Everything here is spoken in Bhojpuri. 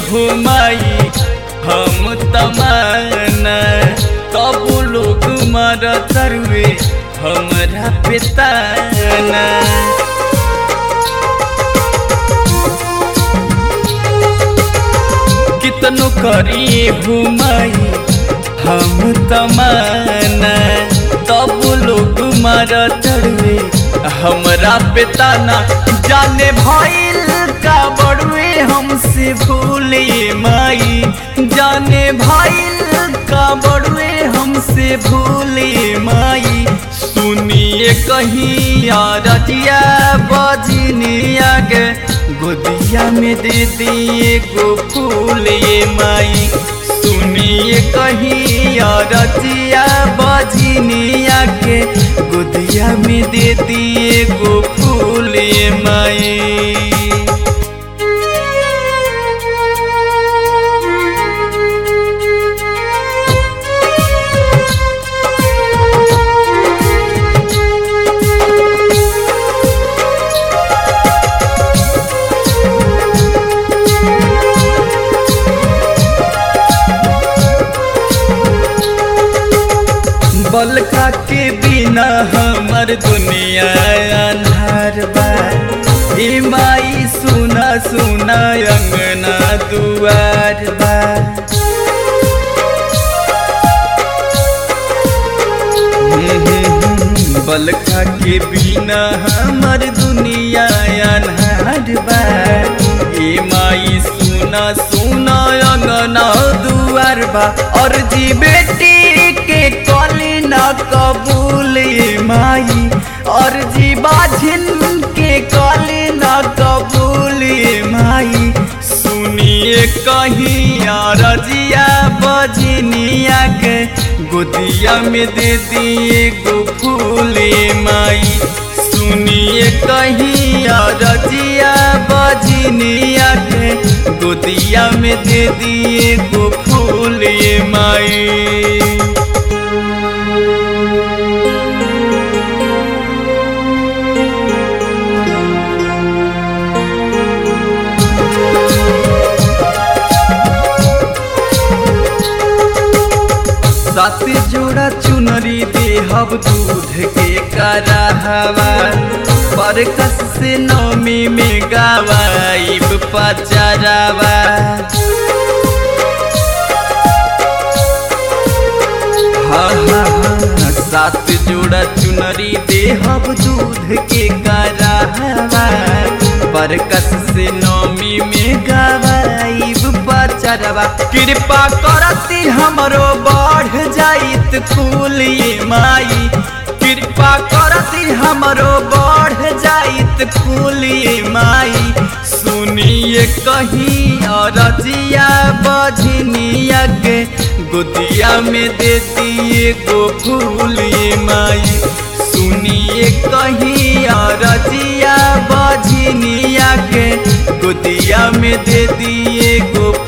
घुमाई हम तमाना तब लोग मर तरुए हमरा पिताना कितनो करिए घुमाई हम तमाना तब लोग मर तरुए हमरा पिताना जाने भइल का बड़ुए हमसे भूले माई जाने भइल का बड़ुए हमसे भूले माई सुनिए कहीं रजिया बजनिया के गोदिया में दे दिए गो फूल ये माई सुनिए कहीं रजिया बजनिया के गोदिया में दे दिए गो फूल ये माई बलका के बिना हमर दुनिया अन्हार बा हे माई सुना सुना अंगना दुआर बा बलका के बिना हमर दुनिया अन्हार बा हे माई सुना सुना अंगना दुआर बा और जी बेटी के कली न कबूल माई और जी बाझिन के कली न कबूल माई सुनिए कहीं रजिया बजनिया के गोदिया में दे दिए गो फूल माई सुनिए कहीं रजिया बजनिया के गोदिया में दे दिए गो फूल माई सात जोड़ा चुनरी देहब दूध के कराहवा बरकस से नौमी में गवाइब पचरावा हाँ हाँ हाँ सात जोड़ा चुनरी देहब दूध के कराहवा बरकस से नौमी में गवाइब पचरवा कृपा करती हमरो बढ़ जाइत कुल माई कृपा करती हमरो बढ़ जाइत कुल माई सुनिए कहीं रजिया बजनिया के गोदिया में दे दिए गो फूल माई सुनिए कहीं रजिया बजनिया के गोदिया में दे दिए गो